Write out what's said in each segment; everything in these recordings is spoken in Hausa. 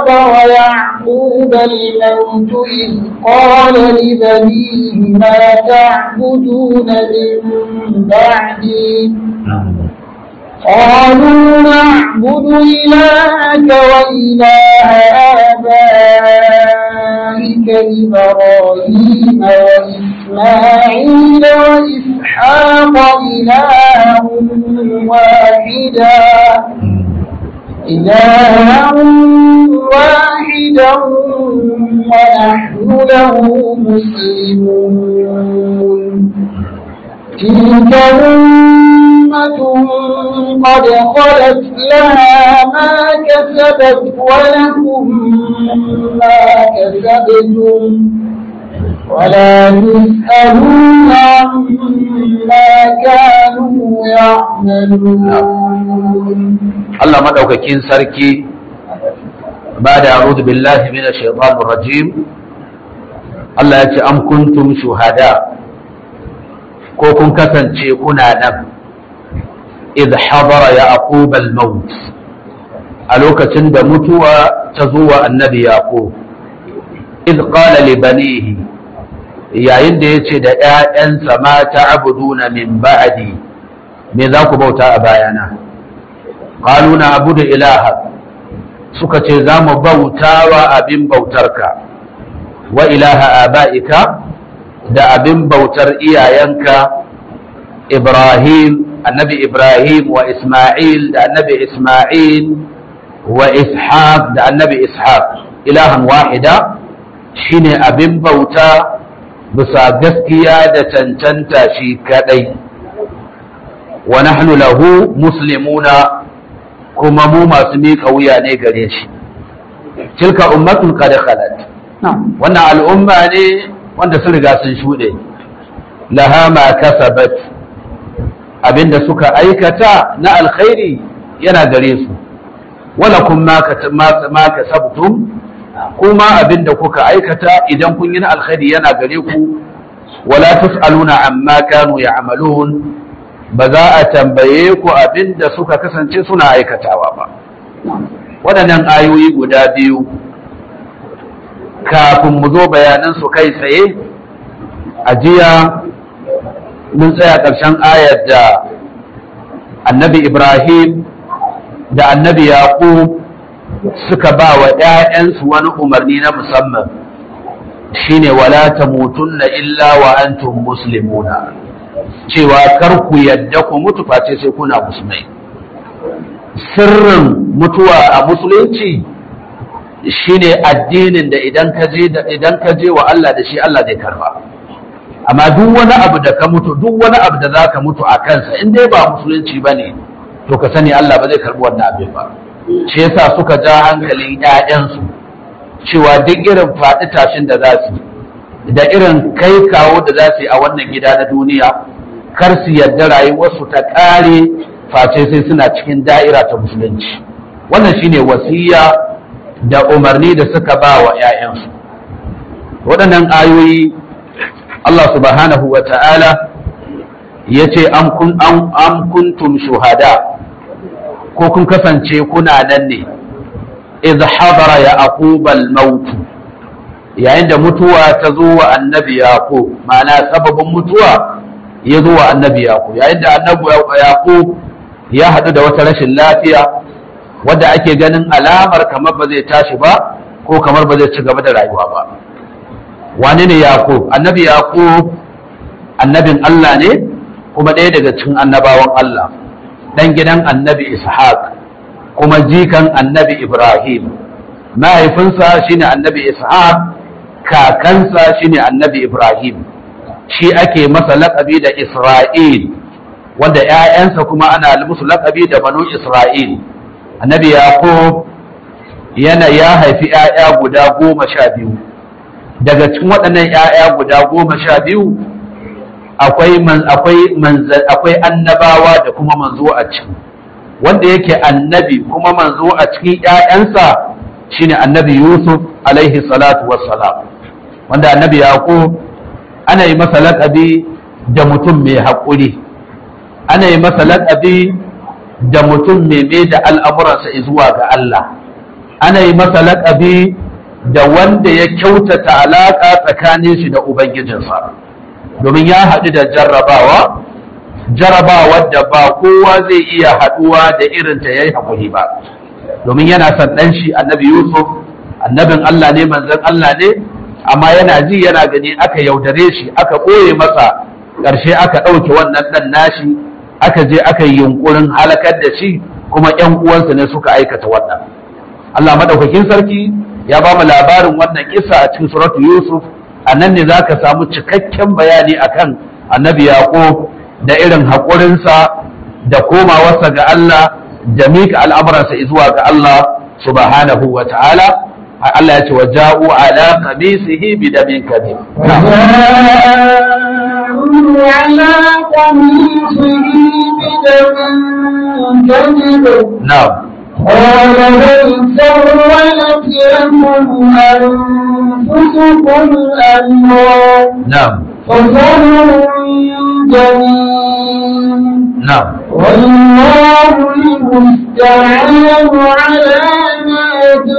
حضر يعقوب الموت إذ قال لبنيه ما تعبدون من بعدي قالوا نعبد إلهك وإله آبائك إبراهيم وإسماعيل وإسحاق إلها واحدا إلها واحدا ونحن له مسلمون تلك أمة قد خلت لها ما كسبت ولكم ما كسبتم ولا يسألون عما كانوا يعملون Allah madaukakin sarki ba da a'udhu billahi minash shaitanir rajim Allah ya ce am kuntum shuhada ko kun kasance kuna nan idh hadara yaqub al-maut a lokacin da mutuwa ta zo wa annabi yaqub idh qala li banihi yayin da yace da ƴaƴansa ma ta'buduna min ba'di me za ku bauta a bayana qalu na abudu ilaha suka ce za mu bauta wa abin bautarka wa ilaha aba'ika da abin bautar iyayenka Ibrahim annabi Ibrahim wa Ismail da annabi Ismail wa Ishaq da annabi Ishaq ilahan wahida shine abin bauta bisa gaskiya da cancanta shi kadai wa nahnu lahu muslimuna kuma mu masu miƙa wuya ne gare shi tilka ummatun qad khalat wannan al'umma ne wanda sun riga sun shuɗe laha ma kasabat abinda suka aikata na alkhairi yana gare su wala kun ma kasabtum kuma abinda kuka aikata idan kun yi na alkhairi yana gare ku wala tus'aluna amma kanu ya'malun ba za a tambaye ku abinda suka kasance suna aikatawa ba waɗannan ayoyi guda biyu kafin mu zo bayanan su kai tsaye a jiya mun tsaya ƙarshen ayar da annabi ibrahim da annabi yaqub suka ba wa ‘ya'yansu wani umarni na musamman shine wala tamutunna illa wa antum muslimuna cewa kar ku yadda ku mutu face sai kuna musulmai sirrin mutuwa a musulunci shine addinin da idan ka je idan ka je wa Allah da shi Allah zai karba amma duk wani abu da ka mutu duk wani abu da zaka mutu a kansa in dai ba musulunci bane to ka sani Allah ba zai karbi wannan abin ba shi yasa suka ja hankalin ƴaƴansu cewa duk irin faɗi tashin da za su da irin kai kawo da za su yi a wannan gida na duniya kar su yarda rayuwarsu ta ƙare face sai suna cikin da'ira ta musulunci wannan shine wasiya da umarni da suka ba wa 'ya'yansu waɗannan ayoyi Allah subhanahu wa ta'ala ya ce am kuntum shuhada ko kun kasance kuna nan ne iz hadara ya aqubal mautu yayin da mutuwa ta zo wa annabi yaqub ma'ana sababin mutuwa ya zo wa annabi yaqub yayin da annabi yaqub ya haɗu da wata rashin lafiya wadda ake ganin alamar kamar ba zai tashi ba ko kamar ba zai ci gaba da rayuwa ba wani ne yaqub annabi yaqub annabin Allah ne kuma ɗaya daga cikin annabawan Allah dan gidan annabi ishaq kuma jikan annabi ibrahim mahaifinsa shine annabi ishaq kakansa shine annabi ibrahim shi ake masa laƙabi da isra'il wanda 'ya'yansa kuma ana musu laƙabi da banu isra'il annabi yaqub yana ya haifi 'ya'ya guda goma sha biyu daga cikin waɗannan 'ya'ya guda goma sha biyu akwai akwai annabawa da kuma manzo a ciki wanda yake annabi kuma manzo a cikin 'ya'yansa shine annabi yusuf alaihi salatu wassalam wanda annabi yaqub ana yi masa laƙabi da mutum mai haƙuri ana yi masa laƙabi da mutum mai mai da al'amuransa zuwa ga Allah ana yi masa laƙabi da wanda ya kyautata alaƙa tsakanin shi da ubangijinsa domin ya haɗu da jarrabawa jarrabawar da ba kowa zai iya haɗuwa da irinta ya yi haƙuri ba domin yana son ɗan shi annabi yusuf annabin allah ne manzon allah ne amma yana ji yana gani aka yaudare shi aka ɓoye masa ƙarshe aka ɗauke wannan ɗan nashi aka je aka yi yunƙurin halakar da shi kuma ‘yan uwansa ne suka aikata wannan allah maɗaukakin sarki ya ba mu labarin wannan kisa a cikin suratu yusuf a nan ne za ka samu cikakken bayani akan annabi yaƙo da irin haƙurinsa da komawarsa ga allah da mika al'amuransa zuwa ga allah subhanahu wa ta'ala Allah ya ce wa ja'u ala qamisihi bi damin kabir على قميصه بدم كذب na'am قال بل سولت لكم أنفسكم أمرا na'am فصبر جميل na'am والله المستعان على ما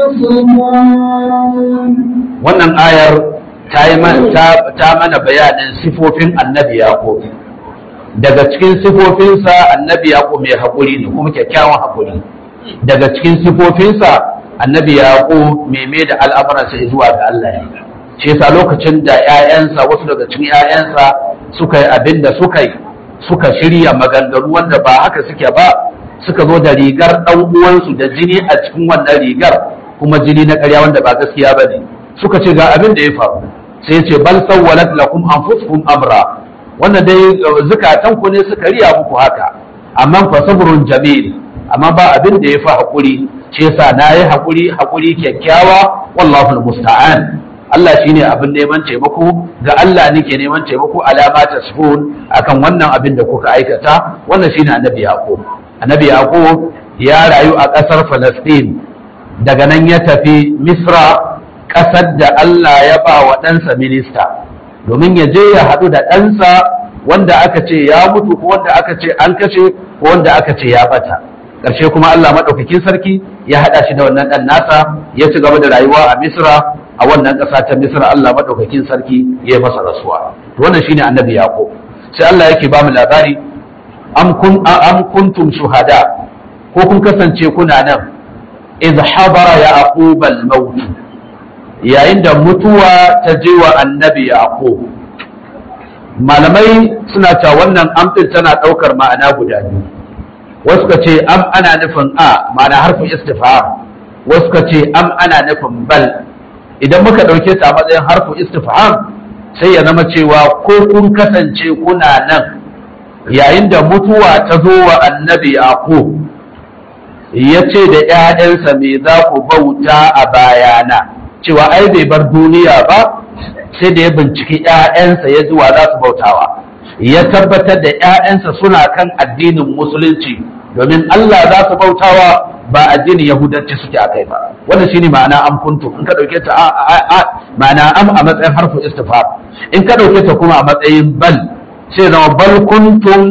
تصفون wannan ayar ta yi man- ta- ta mana bayanin sifofin annabi yaqub daga cikin sifofinsa annabi yaqub mai haƙuri ne kuma kyakkyawan haƙuri daga cikin sifofinsa annabi yaqub mai mai da al'amuransa zuwa ga Allah ne shi yasa lokacin da ƴaƴansa wasu daga cikin ƴaƴansa suka yi abin da suka yi suka shirya maganganu wanda ba haka suke ba suka zo da rigar ɗan uwansu da jini a cikin wannan rigar kuma jini na ƙarya wanda ba gaskiya ba ne suka ce ga abin da ya faru sai ya ce bal sawwalat lakum anfusukum amra wannan dai zukatan ku ne suka riya muku haka amma fa sabrun jamil amma ba abin da ya fi hakuri shi yasa na yi hakuri hakuri kyakkyawa wallahu musta'an Allah shine abin neman taimako ga Allah nake neman taimako alama ta sufun akan wannan abin da kuka aikata wannan shine annabi yaqub annabi yaqub ya rayu a ƙasar Falastin daga nan ya tafi Misra ƙasar da Allah ya ba wa ɗansa minista domin ya je ya haɗu da ɗansa wanda aka ce ya mutu ko wanda aka ce an kashe ko wanda aka ce ya bata ƙarshe kuma Allah maɗaukakin sarki ya haɗa shi da wannan ɗan nasa ya ci gaba da rayuwa a Misra a wannan ƙasa ta Misra Allah maɗaukakin sarki ya yi masa rasuwa to wannan shine annabi Yaqub sai Allah yake ba mu labari am kun am kuntum shuhada ko kun kasance kuna nan idh hadara yaqub al-maut yayin da mutuwa ta je wa annabi yaqub malamai suna cewa wannan amfin tana ɗaukar ma'ana guda biyu wasu ka ce am ana nufin a ma'ana harfin istifham wasu ka ce am ana nufin bal idan muka ɗauke ta a matsayin harfin istifham sai ya zama cewa ko kun kasance kuna nan yayin da mutuwa ta zo wa annabi yaqub ya ce da ‘ya'yansa me za ku bauta a bayana cewa ai bai bar duniya ba sai da ya binciki ‘ya'yansa ya zuwa za su bautawa ya tabbatar da ‘ya'yansa suna kan addinin musulunci domin Allah za su bautawa ba addinin yahudanci suke a kai ba wannan shine ma'ana am kuntum in ka dauke ta ma'ana am a matsayin harfu istifham in ka dauke ta kuma a matsayin bal sai zama bal kuntum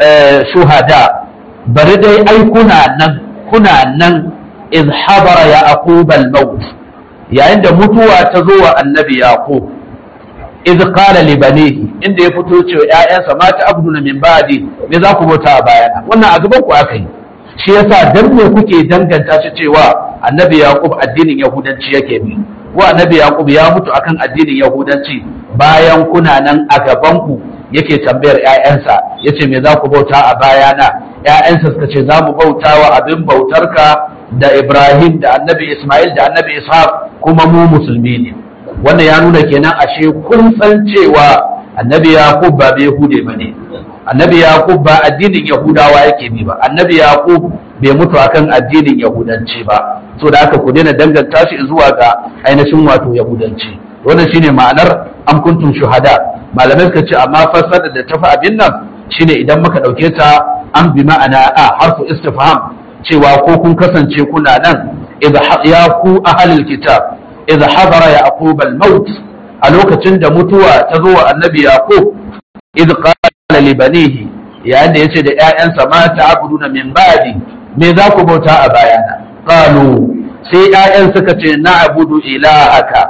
shuhada bari dai ai kuna nan kuna nan iz habara ya aqubal maut yayin da mutuwa ta zo wa annabi yaqub iz qala li banihi inda ya fito cewa ƴaƴansa ma ta abduna min ba'di me za ku bauta a bayana wannan a gaban ku aka yi shi yasa dan me kuke danganta shi cewa annabi yaqub addinin yahudanci yake bi ko annabi yaqub ya mutu akan addinin yahudanci bayan kuna nan a gaban ku yake tambayar ƴaƴansa yace me za ku bauta a bayana ƴaƴansa suka ce za mu bauta wa abin bautarka da Ibrahim da annabi Ismail da annabi Ishaq kuma mu musulmi ne wannan ya nuna kenan ashe kun san cewa annabi Yaqub ba bai Yahude bane annabi Yaqub ba addinin Yahudawa yake bi ba annabi Yaqub bai mutu akan addinin Yahudanci ba so da haka ku daina danganta shi zuwa ga ainihin wato Yahudanci wannan shine ma'anar am kuntum shuhada malamai suka ce amma fassara da tafi abin nan shine idan muka dauke ta an bi ma'ana a harfu istifham cewa ko kun kasance kuna nan ya ku ahlul kitab idza hadara yaqub al-maut a lokacin da mutuwa ta zo wa annabi yaqub idza qala li banihi yayin da yace da ƴaƴansa ma ta'buduna min ba'di me za ku bauta a bayana qalu sai ‘ya'yan suka ce na abudu ilahaka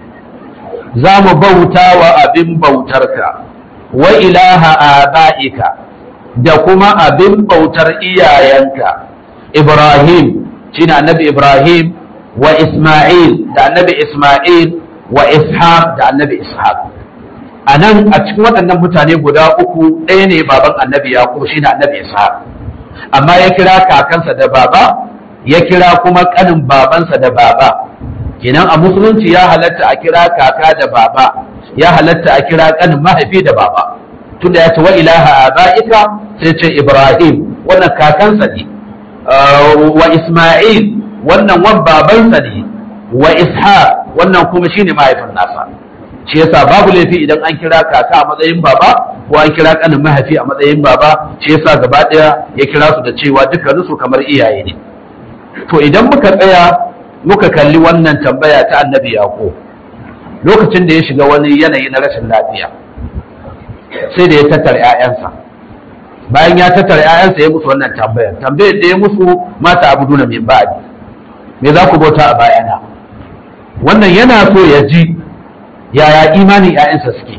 za mu bauta wa abin bautarka wa ilaha aba'ika da kuma abin bautar iyayenka Ibrahim shi annabi Ibrahim wa Ismail da annabi Ismail wa Ishaq da annabi Ishaq a nan a cikin waɗannan mutane guda uku ɗaya ne baban annabi Yaƙub shi annabi Ishaq amma ya kira kakansa da baba ya kira kuma ƙanin babansa da baba kenan a musulunci ya halatta a kira kaka da baba ya halatta a kira ƙanin mahaifi da baba tunda ya ce wa ilaha aba'ika sai ce Ibrahim wannan kakansa ne wa Ismail wannan wan babansa ne wa Ishaq wannan kuma shine mahaifin nasa shi yasa babu laifi idan an kira kaka a matsayin baba ko an kira kanin mahaifi a matsayin baba shi yasa gaba daya ya kira su da cewa dukkanin su kamar iyaye ne to idan muka tsaya muka kalli wannan tambaya ta annabi yaqo lokacin da ya shiga wani yanayi na rashin lafiya sai da ya tattara 'ya'yansa bayan ya tattara 'ya'yansa ya musu wannan tambayar tambayar da ya musu mata abu na min ba'di me za ku bauta a bayana wannan yana so ya ji yaya imanin 'ya'yansa suke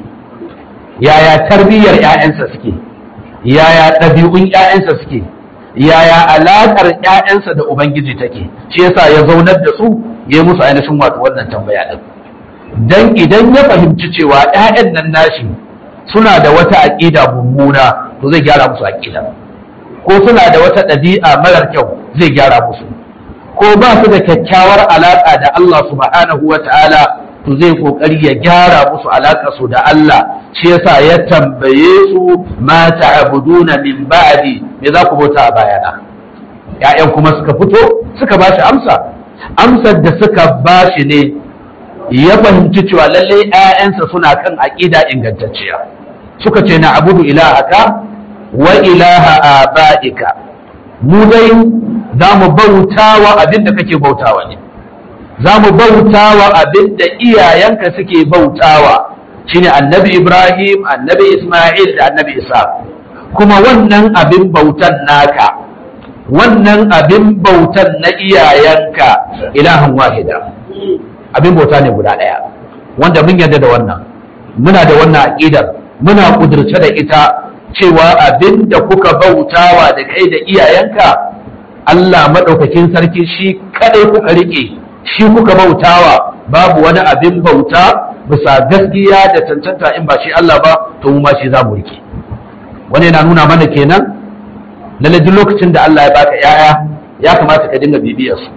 yaya tarbiyyar 'ya'yansa suke yaya ɗabi'un 'ya'yansa suke yaya alaƙar 'ya'yansa da ubangiji take shi yasa ya zaunar da su ya yi musu ainihin wato wannan tambaya ɗin dan idan ya fahimci cewa 'ya'yan nan nashi suna da wata aƙida mummuna to zai gyara musu aƙida ko suna da wata ɗabi'a marar kyau zai gyara musu ko ba su da kyakkyawar alaƙa da Allah subhanahu wa ta'ala to zai kokari ya gyara musu alaƙa su da Allah shi yasa ya tambaye su ma ta'buduna min ba'di me za ku bauta a bayana ƴaƴan kuma suka fito suka ba shi amsa amsar da suka ba shi ne ya fahimci cewa lalle ƴaƴansa suna kan aƙida ingantacciya suka ce na abudu ilahaka wa ilaha aba'ika mu dai za mu bautawa abin da kake bautawa ne za mu bautawa abin da iyayenka suke bautawa shine annabi ibrahim annabi isma'il da annabi isa kuma wannan abin bautan naka wannan abin bautan na iyayenka ilahan wahida abin bauta ne guda ɗaya wanda mun yarda da wannan muna da wannan aƙidar muna ƙudurce da ita cewa abin da kuka bautawa da kai da iyayenka Allah maɗaukakin sarki shi kaɗai kuka riƙe shi kuka bautawa babu wani abin bauta bisa gaskiya da cancanta in ba shi Allah ba to mu ma shi za mu riƙe wani yana nuna mana kenan lalle duk lokacin da Allah ya baka yaya ya kamata ka dinga bibiyar su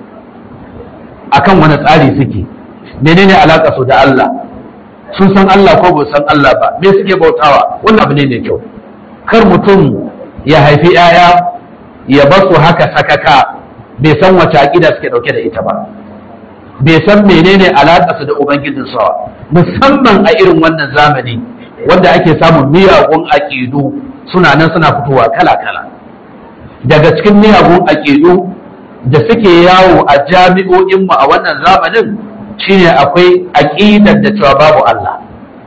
akan wani tsari suke menene alaka su da Allah sun san Allah ko ba san Allah ba me suke bautawa wannan abu ne mai kyau kar mutum ya haifi yaya ya bar su haka sakaka bai san wace aqida suke dauke da ita ba bai san menene alaka su da ubangijin sa musamman a irin wannan zamani wanda ake samun miyagun aqidu suna nan suna fitowa kala kala daga cikin miyagun aƙidu da suke yawo a jami'o'inmu a wannan zamanin shine akwai aƙidar da cewa babu Allah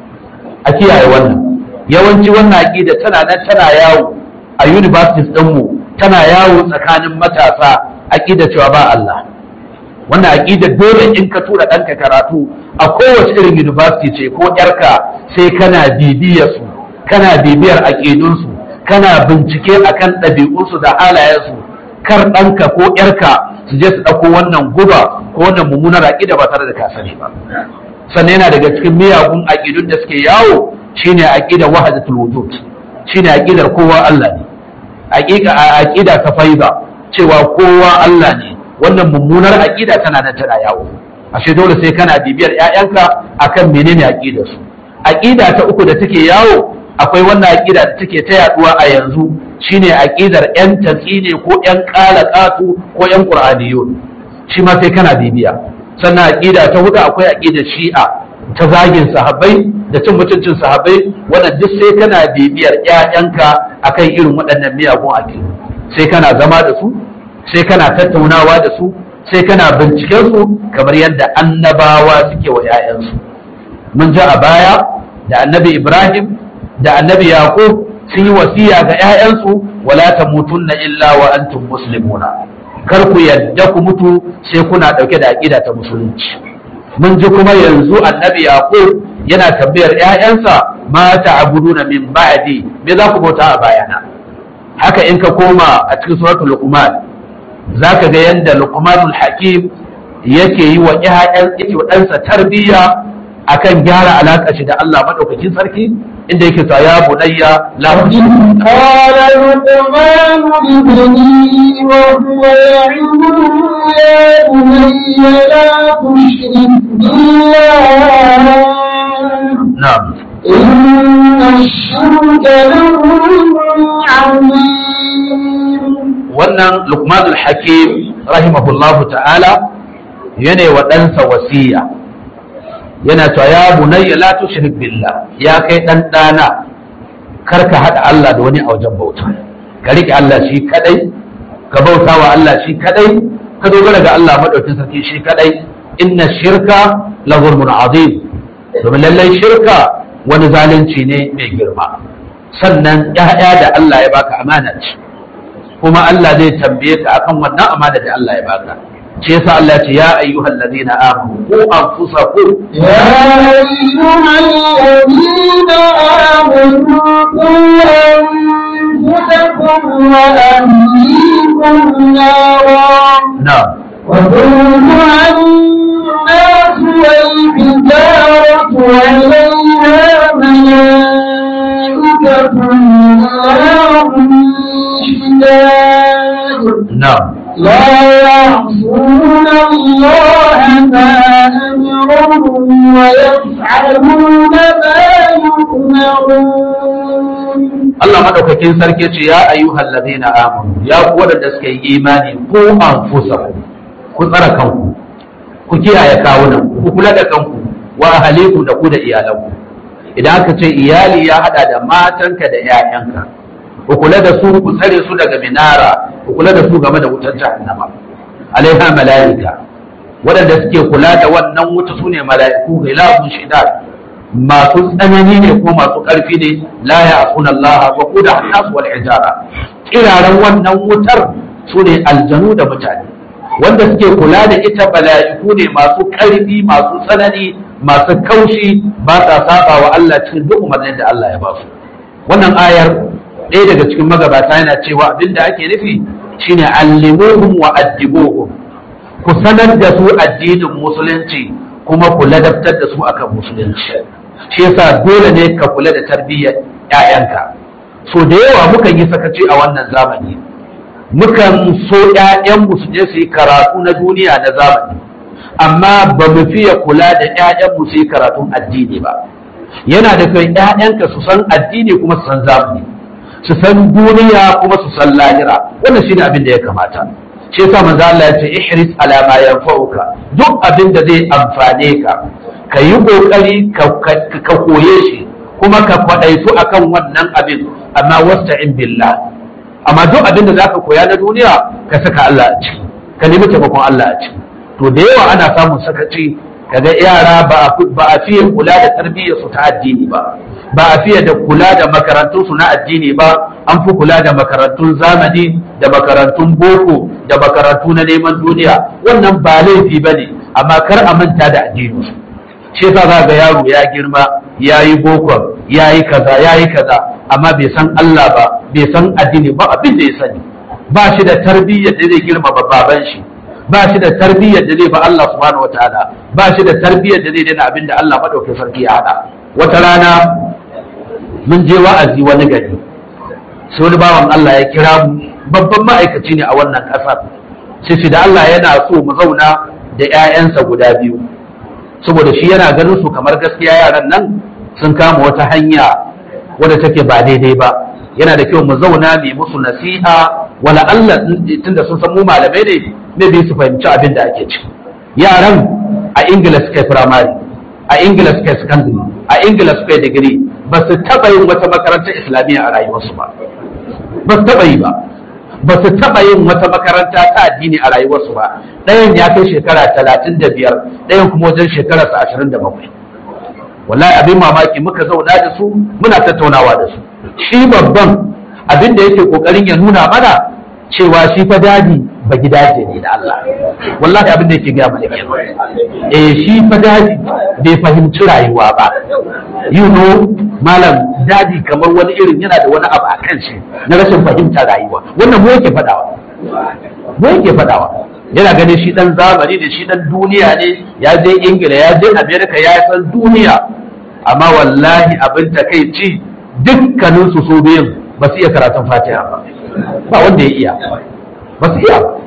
a kiyaye wannan yawanci wannan aƙida tana nan tana yawo a universities ɗinmu tana yawo tsakanin matasa aƙida cewa ba Allah wannan aƙida dole in ka tura ɗanka karatu a kowace irin university ce ko ƴarka sai kana bibiyar su kana bibiyar aƙidunsu kana bincike akan ɗabi'unsu da halayensu kar ɗanka ko ƴarka su je su ɗauko wannan guba ko wannan mummunar aƙida ba tare da ka sani ba sannan yana daga cikin miyagun aƙidun da suke yawo shine aƙidar wahdatul wujud shine aƙidar kowa Allah ne aƙiƙa aƙida ta faiba cewa kowa Allah ne wannan mummunar aƙida tana nan tana yawo ashe dole sai kana bibiyar ƴaƴanka akan menene aƙidar su aƙida ta uku da take yawo akwai wannan aƙida da take ta yaduwa a yanzu shine aƙidar ƴan tatsine ko ƴan ƙalaƙatu ko ƴan qur'aniyun shi ma sai kana bibiya sannan aƙida ta hudu akwai aƙidar shi'a ta zagin sahabbai da cin mutuncin sahabbai wannan duk sai kana bibiyar ƴaƴanka akan irin waɗannan miyagun aƙidu sai kana zama da su sai kana tattaunawa da su sai kana binciken su kamar yadda annabawa suke wa ƴaƴansu mun ji a baya da annabi Ibrahim da annabi Yaqub sun yi wasiya ga ƴaƴansu wala tamutunna illa wa antum muslimuna kar ku yadda ku mutu sai kuna ɗauke da aƙida ta musulunci mun ji kuma yanzu annabi yaqub yana tambayar ƴaƴansa ma ta'buduna min ba'di me za ku bauta a bayana haka in ka koma a cikin suratul luqman zaka ga yanda luqmanul hakim yake yi wa ƴaƴan yake wa ɗansa tarbiyya akan gyara alaƙa shi da Allah madaukakin sarki inda yake sa ya bunayya la قال لقمان لابنه وهو يعظه يا بني لا تشرك بالله na'am إن الشرك لظلم عظيم wannan luqmanul hakim rahimahullahu ta'ala yana wa ɗansa wasiya yana cewa ya bunayya la tushrik billah ya kai dan dana kar ka hada Allah da wani a wajen bauta ka rike Allah shi kadai ka bauta wa Allah shi kadai ka dogara ga Allah madaukin sarki shi kadai inna shirka la zulmun azim domin lallai shirka wani zalunci ne mai girma sannan ya'ya da Allah ya baka amana ce kuma Allah zai tambaye ka akan wannan amana da Allah ya baka ce yasa Allah ya ce ya ayyuhal ladina amanu ku anfusakum يا أيها الذين آمنوا قوا أنفسكم وأهليكم نارا na'am وقودها الناس والحجارة عليها ملائكة غلاظ شداد na'am لا يعصون الله ما أمرهم ويفعلون ما يؤمرون Allah madaukakin sarki ce ya ayyuhal ladina amanu ya ku wadanda suka yi imani ku anfusakum ku tsara kanku ku kiyaye kawunan ku kula da kanku wa ahaliku da ku da iyalanku idan aka ce iyali ya hada da matanka da 'ya'yanka ku kula da su ku tsare su daga minara ku kula da su game da wutar jahannama alaiha mala'ika waɗanda suke kula da wannan wuta su ne mala'iku ghilabun shidad masu tsanani ne ko masu ƙarfi ne la ya'suna Allah wa quda an-nas wal hijara kiraran wannan wutar su ne aljanu da mutane wanda suke kula da ita mala'iku ne masu ƙarfi masu tsanani masu kaushi ba sa saba wa Allah cikin duk umarnin da Allah ya ba su wannan ayar ɗaya daga cikin magabata yana cewa abin da ake nufi shine allimuhum wa addibuhum ku sanar da su addinin musulunci kuma ku ladabtar da su akan musulunci shi yasa dole ne ka kula da tarbiyyar ƴaƴanka so da yawa mukan yi sakaci a wannan zamani mukan so ƴaƴanmu su je su yi karatu na duniya na zamani amma ba mu fiye kula da ƴaƴanmu su yi karatun addini ba yana da kai ƴaƴanka su san addini kuma su san zamani su san duniya kuma su san lahira wannan shine abin da ya kamata shi yasa manzo Allah ya ce ihris ala ma yanfa'uka duk abin da zai amfane ka ka yi kokari ka koye shi kuma ka kwadaitu akan wannan abin amma wasta'in billah amma duk abin da zaka koya na duniya ka saka Allah a ciki ka nemi taimakon Allah a ciki to da yawa ana samun sakaci kaga yara ba a fiye kula da tarbiyyar su ta addini ba ba a fiye da kula da makarantun su na addini ba an fi kula da makarantun zamani da makarantun boko da makarantu na neman duniya wannan ba laifi ba ne amma kar a manta da addini shi yasa za ga yaro ya girma ya yi bokon ya yi kaza ya yi kaza amma bai san Allah ba bai san addini ba abin da ya sani ba shi da tarbiyyar da zai girma baban shi ba shi da tarbiyyar da zai ba Allah subhanahu wataala ba shi da tarbiyyar da zai daina abin da Allah madaukakin sarki ya hada wata rana mun je wa'azi wani gari sai wani bawan Allah ya kira mu babban ma'aikaci ne a wannan kasar sai shi da Allah yana so mu zauna da ƴaƴansa guda biyu saboda shi yana ganin su kamar gaskiya yaran nan sun kama wata hanya wadda take ba daidai ba yana da kyau mu zauna mai musu nasiha wala Allah tunda sun san mu malamai ne ne bi su fahimci abin da ake ciki yaran a ingila suka yi firamare a ingila suka yi secondary a ingila suka yi digiri ba su taɓa yin wata makarantar islamiyya a rayuwarsu ba ba su taɓa yi ba ba su taɓa yin wata makaranta ta addini a rayuwarsu ba ɗayan ya kai shekara talatin da biyar ɗayan kuma wajen shekararsa ashirin da bakwai wallahi abin mamaki muka zauna da su muna tattaunawa da su shi babban abin da yake kokarin ya nuna mana cewa shi fa dadi ba gidaje ne da Allah wallahi abin da yake gaya mana kenan eh shi fa daji bai fahimci rayuwa ba you know malam daji kamar wani irin yana da wani abu a kan shi na rashin fahimtar rayuwa wannan mu yake fadawa mu yake fadawa yana ganin shi dan zamani ne shi dan duniya ne ya je ingila ya je america ya san duniya amma wallahi abin takaici dukkanin su so biyun ba su iya karatun fatiha ba ba wanda ya iya ba su iya ba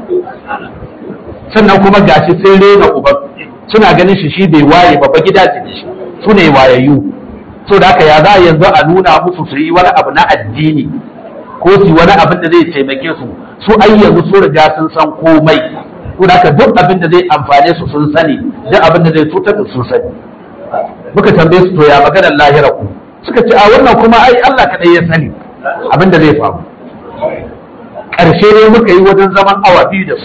sannan kuma gashi sun rena uban suna ganin shi shi bai waye ba ba gida ce shi su ne wayayyu so da haka ya za yanzu a nuna musu su yi wani abu na addini ko su yi wani abin da zai taimake su su ai yanzu su riga sun san komai ko da haka duk abin da zai amfane su sun sani duk abin da zai cutar da sun sani muka tambaye su to ya maganar lahira ku suka ce a wannan kuma ai Allah kadai ya sani abin da zai faru ƙarshe ne muka yi wajen zaman awa biyu da su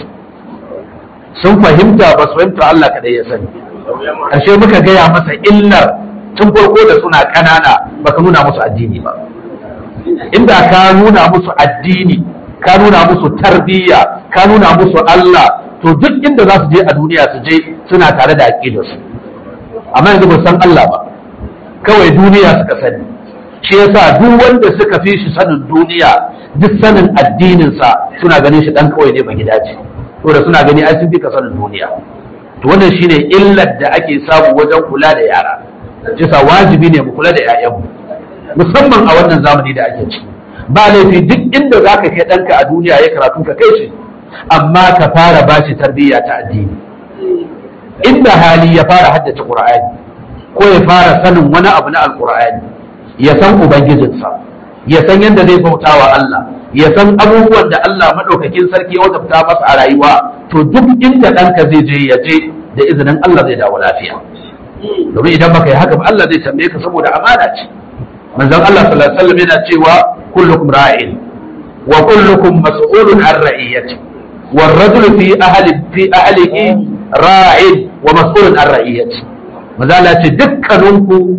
sun fahimta ba su fahimta Allah kadai ya sani ƙarshe muka gaya masa illar tun farko da suna ƙanana baka nuna musu addini ba inda ka nuna musu addini ka nuna musu tarbiyya ka nuna musu Allah to duk inda za su je a duniya su je suna tare da aƙidarsu amma yanzu ba san Allah ba kawai duniya suka sani shi yasa duk wanda suka fi shi sanin duniya duk sanin addininsa suna ganin shi dan kawai ne ba gida ce da suna gani ai sun fi ka sanin duniya to wannan shine illar da ake samu wajen kula da yara yasa wajibi ne mu kula da 'ya'yanmu musamman a wannan zamani da ake ciki ba laifi duk inda zaka kai ɗanka a duniya ya karatu ka kai shi amma ka fara bashi tarbiyya ta addini inda hali ya fara haddace qur'ani ko ya fara sanin wani abu na alqur'ani ya san ubangijinsa ya san yadda zai bauta wa Allah ya san abubuwan da Allah madaukakin sarki ya wajabta masa a rayuwa to duk inda ɗanka zai je ya je da izinin Allah zai dawo lafiya domin idan baka yi haka ba Allah zai tambaye ka saboda amana ce manzon Allah sallallahu alaihi wasallam yana cewa kullukum ra'in wa kullukum mas'ulun an ra'iyati والرجل في أهل في أهله راع ومسؤول عن رعيته maza Allah ce dukkaninku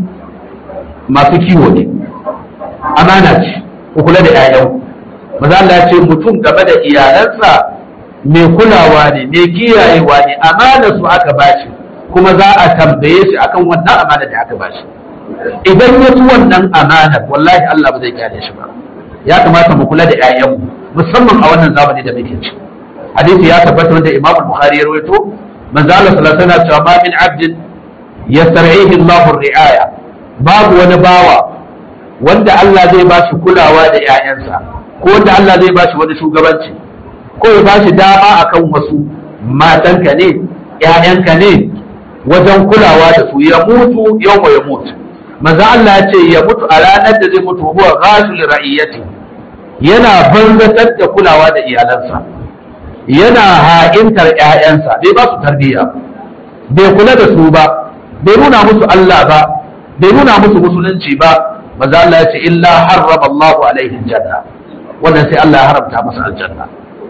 masu kiwo ne amana ce ku kula da 'ya'yan maza Allah ce mutum game da iyalansa mai kulawa ne mai kiyayewa ne amana su aka bashi kuma za a tambaye shi akan wannan amana da aka bashi idan ya ci wannan amana wallahi Allah ba zai kyale shi ba ya kamata mu kula da 'ya'yanmu musamman a wannan zamani da muke ciki hadisi ya tabbata wanda Imam Bukhari ya rawaito manzo Allah sallallahu alaihi wasallam cewa ma min abdin yastar'ihi Allah ri'aya babu wani bawa wanda Allah zai ba shi kulawa da ƴaƴansa ko wanda Allah zai ba shi wani shugabanci ko ya ba shi dama akan wasu matanka ne ƴaƴanka ne wajen kulawa da su ya mutu yawma ya mutu manzo Allah ya ce ya mutu a ranar da zai mutu huwa ghashul ra'iyati yana banzatar da kulawa da iyalansa yana ha'intar ‘ya'yansa bai ba su tarbiyya bai kula da su ba bai nuna musu Allah ba bai nuna musu musulunci ba maza Allah ya ce illa harrama Allahu alaihi janna wannan sai Allah ya haramta masa aljanna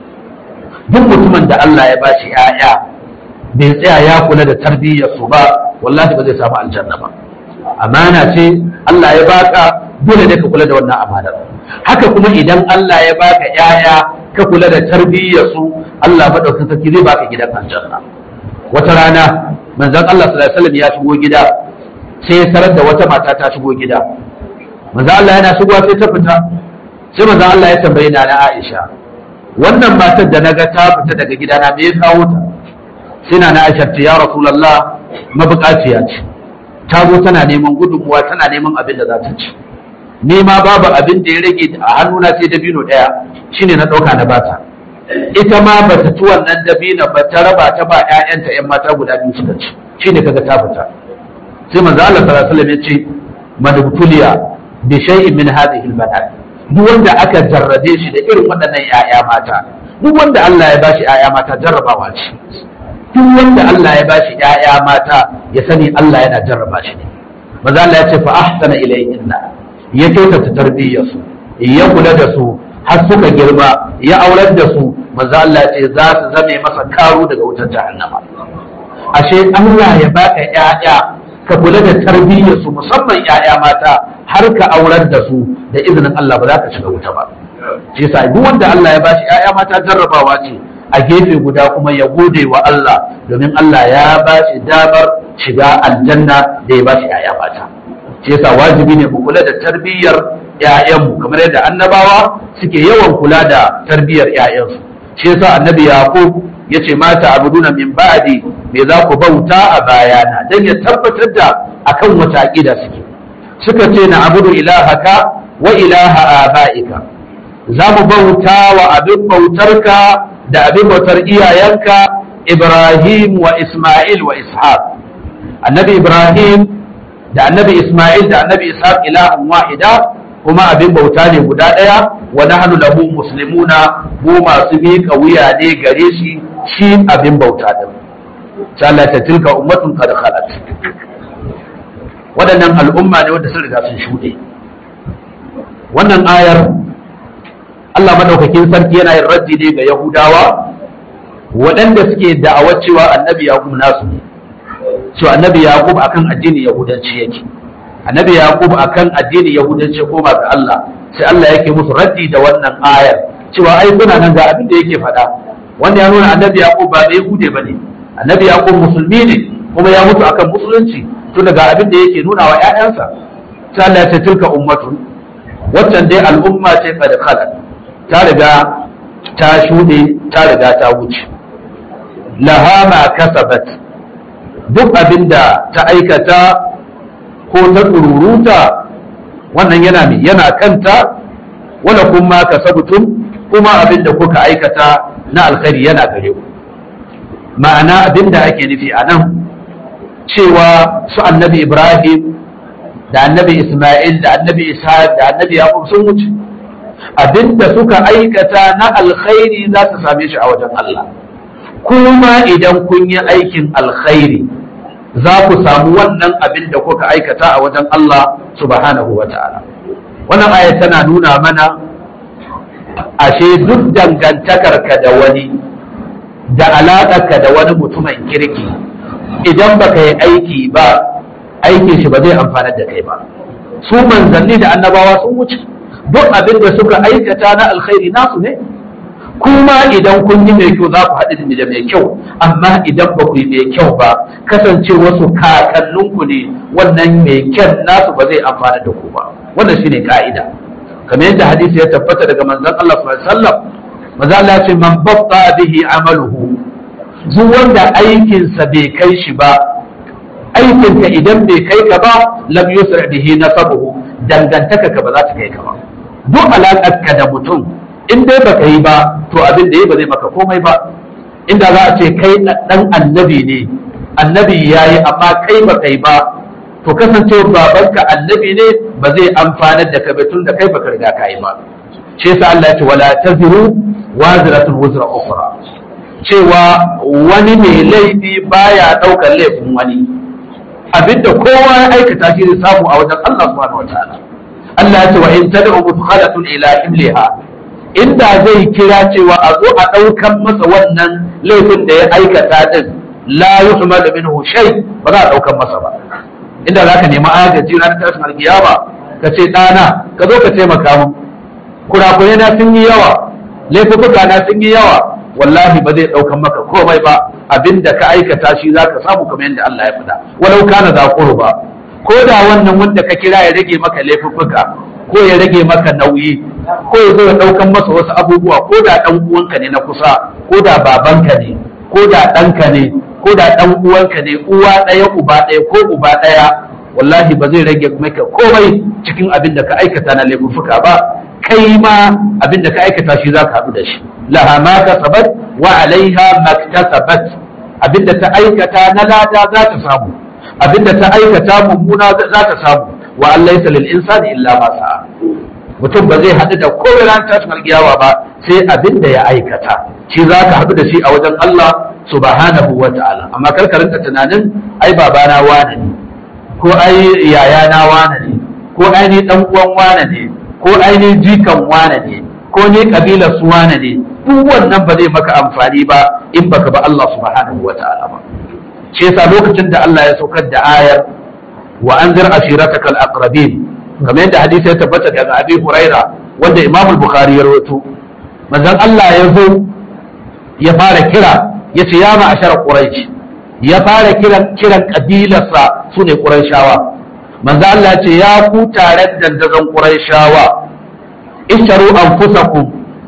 duk mutumin da Allah ya bashi ‘ya'ya bai tsaya ya kula da tarbiyyar su ba wallahi ba zai samu aljanna ba amana ce Allah ya baka dole ne ka kula da wannan amanar haka kuma idan Allah ya baka ‘ya'ya ka kula da tarbiyyar su Allah madaukakin sarki zai baka gidan aljanna wata rana manzon Allah sallallahu alaihi wasallam ya shigo gida sai ya sarar da wata mata ta shigo gida manzon Allah yana shigowa sai ta fita sai manzon Allah ya tambaye na Aisha wannan matar da naga ta fita daga gidana me ya kawo ta sai na Aisha ce ya Rasulullah mabukaciya ce ta zo tana neman gudunmuwa tana neman abin da za ta ci ni ma babu abin da ya rage a hannuna sai dabino ɗaya shine na ɗauka na bata ita ma ba ta ci wannan dabino ba ta raba ta ba ƴaƴanta ƴan mata guda biyu suka ci shine kaga ta fita sai manzo Allah sallallahu alaihi wasallam ya ce madbutuliya bi shay'in min hadhihi albanat duk wanda aka jarrabe shi da irin waɗannan ƴaƴa mata duk wanda Allah ya bashi ƴaƴa mata jarrabawa ce duk wanda Allah ya bashi ƴaƴa mata ya sani Allah yana jarraba shi ne manzo Allah ya ce fa ahsana ilayhinna ya kyautata tarbiyyarsu ya kula da su har suka girma ya aurar da su manzo Allah ce za su zame masa karo daga wutar jahannama ashe Allah ya baka ƴaƴa ka kula da tarbiyyarsu musamman ƴaƴa mata har ka aurar da su da izinin Allah ba za ka shiga wuta ba shi yasa duk wanda Allah ya bashi ƴaƴa mata jarrabawa ce a gefe guda kuma ya gode wa Allah domin Allah ya ba shi damar shiga aljanna da ya ba shi ‘ya'ya mata shi yasa wajibi ne mu kula da tarbiyyar ‘ya'yanmu kamar yadda annabawa suke yawan kula da tarbiyyar ‘ya'yansu shi yasa annabi yaqub yace mata abuduna min ba'di me za ku bauta a bayana dan ya tabbatar da akan wata aqida suke suka ce na abudu ilahaka wa ilaha abaika za mu bauta wa abin bautarka da abin bautar iyayenka Ibrahim wa Ismail wa Ishaq annabi Ibrahim da annabi Ismail da annabi Ishaq ilahun wahida kuma abin bauta ne guda ɗaya wa nahnu lahu muslimuna mu masu miƙa wuya ne gare shi shi abin bauta din sai Allah ta tilka ummatun qad khalat waɗannan al'umma ne wanda sun riga sun shuɗe wannan ayar Allah madaukakin sarki yana yin raddi ne ga Yahudawa waɗanda suke da'awar cewa annabi Yaqub nasu ne cewa annabi Yaqub akan addinin Yahudanci yake annabi Yaqub akan addinin Yahudanci koma ga Allah sai Allah yake musu raddi da wannan ayar cewa ai kuna nan ga abin da yake faɗa wanda ya nuna annabi Yaqub ba bai hude bane annabi Yaqub musulmi ne kuma ya mutu akan musulunci tun daga abin da yake nuna wa ƴaƴansa sai Allah ya ce tilka ummatun waccan dai al'umma ce qad khalat ta riga ta shuɗe ta riga ta wuce laha ma kasabat duk abinda ta aikata ko ta tsururuta wannan yana ne yana kanta wala kuma kasabtum kuma abinda kuka aikata na alkhairi yana gare ku ma'ana abinda ake nufi a nan cewa su annabi ibrahim da annabi isma'il da annabi isa da annabi yaqub sun wuce abinda suka aikata na alkhairi za su same shi a wajen Allah kuma idan kun yi aikin alkhairi za ku samu wannan abin da kuka aikata a wajen Allah subhanahu wa ta'ala wannan aya tana nuna mana ashe duk dangantakarka da wani da alaƙarka da wani mutumin kirki idan baka yi aiki ba aikin shi ba zai amfanar da kai ba su manzanni da annabawa sun wuce duk abin da suka aikata na alkhairi nasu ne kuma idan kun yi mai kyau za ku haɗu da mai kyau amma idan ba ku yi mai kyau ba kasance wasu kakanninku ne wannan mai kyan nasu ba zai amfana da ku ba wannan shine ka'ida kamar yadda hadisi ya tabbata daga manzon Allah sallallahu alaihi wasallam manzo Allah ya ce man batta bihi amaluhu duk wanda aikinsa bai kai shi ba aikinka idan bai kai ka ba lam yusra bihi nasabuhu dangantaka ka ba za ta kai ka ba duk alaƙar ka da mutum in dai baka yi ba to abin da yi ba zai maka komai ba inda za a ce kai dan annabi ne annabi yayi amma kai baka yi ba to kasancewa babanka annabi ne ba zai amfanar da ka ba tun da kai baka riga ka yi ba shi yasa Allah ya ce wala taziru wazratun wuzra ukhra cewa wani mai laifi baya daukar laifin wani abinda kowa ya aikata shi zai samu a wajen Allah subhanahu wataala Allah ya ce wa in tad'u mudkhalatun ila imliha inda zai kira cewa a zo a daukan masa wannan laifin da ya aikata din la yuhmal minhu shay ba za a daukan masa ba inda zaka nemi agaji ranar tashin alkiyama ka ce ɗana ka zo ka taimaka mu kurakurai na sun yi yawa laifuka na sun yi yawa wallahi ba zai ɗaukan maka komai ba abinda ka aikata shi za ka samu kamar yadda Allah ya faɗa walau kana za ba ko da wannan wanda ka kira ya rage maka laifuka ko ya rage maka nauyi ko ya zo ya ɗaukan masa wasu abubuwa ko da ɗan uwanka ne na kusa ko da babanka ne ko da ɗanka ne ko da ɗan uwanka ne uwa ɗaya uba ɗaya ko uba ɗaya wallahi ba zai rage maka komai cikin abin da ka aikata na laifuka ba kai ma abin da ka aikata shi za ka haɗu da shi laha ma kasabat wa alaiha maktasabat abin da ta aikata na lada za ta samu abin da ta aikata mummuna za ta samu wa an laysa lil insani illa ma sa'a mutum ba zai haɗu da komai ran tashin alƙiyawa ba sai abin da ya aikata shi za ka haɗu da shi a wajen Allah subhanahu wa ta'ala amma kar ka rinka tunanin ai babana wane ne ko ai yayana wane ne ko ai ni dan uwan wane ne ko ainihin jikan wane ne ko ne kabilar su wane ne duk wannan ba zai maka amfani ba in baka ba Allah subhanahu wa ta'ala ba shi yasa lokacin da Allah ya saukar da ayar wa anzir ashiratakal aqrabin kamar yadda hadisi ya tabbata daga Abi Huraira wanda Imam Bukhari ya rawaito manzon Allah ya zo ya fara kira ya ce ya ma'ashar quraish ya fara kiran kiran kabilarsa su ne qurayshawa manzo Allah ce ya ku taron dandazon qurayshawa isharu anfusakum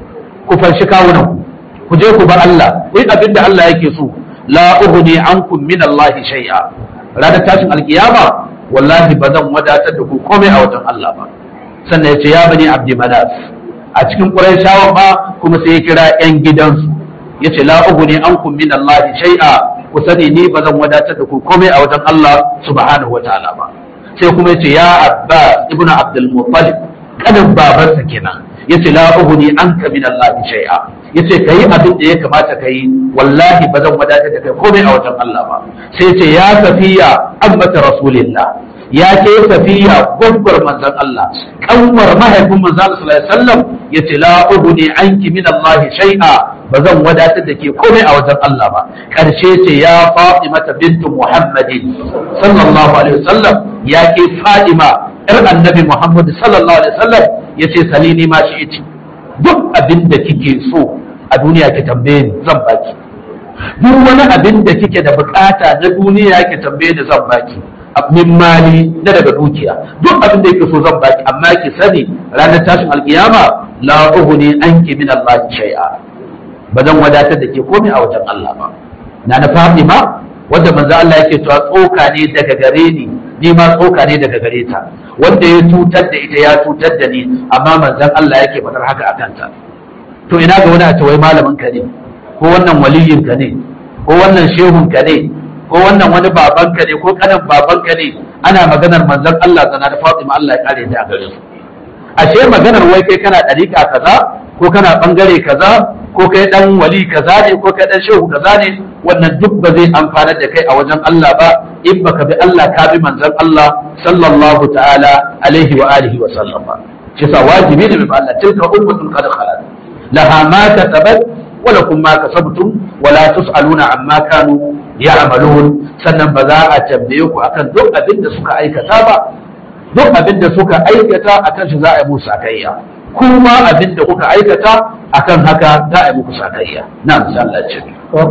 ku fanshi kawunan ku je ku bar Allah ku yi abin da Allah yake so la ughni ankum min Allah shay'a ranar tashin alkiyama wallahi ba zan wadatar da ku komai a wajen Allah ba sannan ya ce ya bani abdi manaf a cikin qurayshawa ba kuma sai ya kira yan gidansu ya ce la ughni ankum min Allah shay'a ku sani ni ba zan wadatar da ku komai a wajen Allah subhanahu wataala ba sai kuma ya ce ya abbas ibnu abdul muttalib kanin babarsa kenan yace la ughni anka min Allah shay'a yace kai abin da ya kamata kai wallahi ba zan wadatar da kai komai a wajen Allah ba sai yace ya safiya ammata rasulillah ya ce safiya gwagwar manzon Allah kanwar mahaifin manzon Allah sallallahu alaihi wasallam yace la ughni anki min Allah shay'a ba zan wadatar da ke komai a wajen Allah ba karshe ce ya Fatimata bintu Muhammadin sallallahu alaihi wasallam ya ke Fatima yar annabi Muhammad sallallahu alaihi wasallam yace salini ma shi iti duk abin da kike so a duniya ki tambaye ni zan baki duk wani abin da kike da bukata na duniya ki tambaye ni zan baki min mali na daga dukiya duk abin da yake so zan baki amma ki sani ranar tashin alkiyama la ughni anki min Allah shay'a ba zan wadatar da ke komai a wajen Allah ba na na Fatima wanda manzo Allah yake cewa tsoka ne daga gare ni ni ma tsoka ne daga gare ta wanda ya cutar da ita ya cutar da ni amma manzon Allah yake faɗar haka a kanta to ina ga wani a ce wai malamin ka ne ko wannan waliyin ka ne ko wannan shehun ka ne ko wannan wani baban ka ne ko kanan baban ka ne ana maganar manzon Allah zana da Fatima Allah ya kare ta a gare su ashe maganar wai kai kana dariƙa kaza ko kana bangare kaza ko kai dan wali kaza ne ko kai dan shehu kaza ne wannan duk ba zai amfanar da kai a wajen Allah ba in baka bi Allah ka bi manzon Allah sallallahu ta'ala alaihi wa alihi wa sallam ba shi sa wajibi ne bi Allah tilka ummatun qad khalat laha ma kasabat wa lakum ma kasabtum wa la tusaluna amma kanu ya'malun sannan ba za a tambaye ku akan duk abin da suka aikata ba duk abin da suka aikata akan shi za a yi musu sakayya kuma abin da kuka aikata akan haka za a yi muku sakayya na misalan ce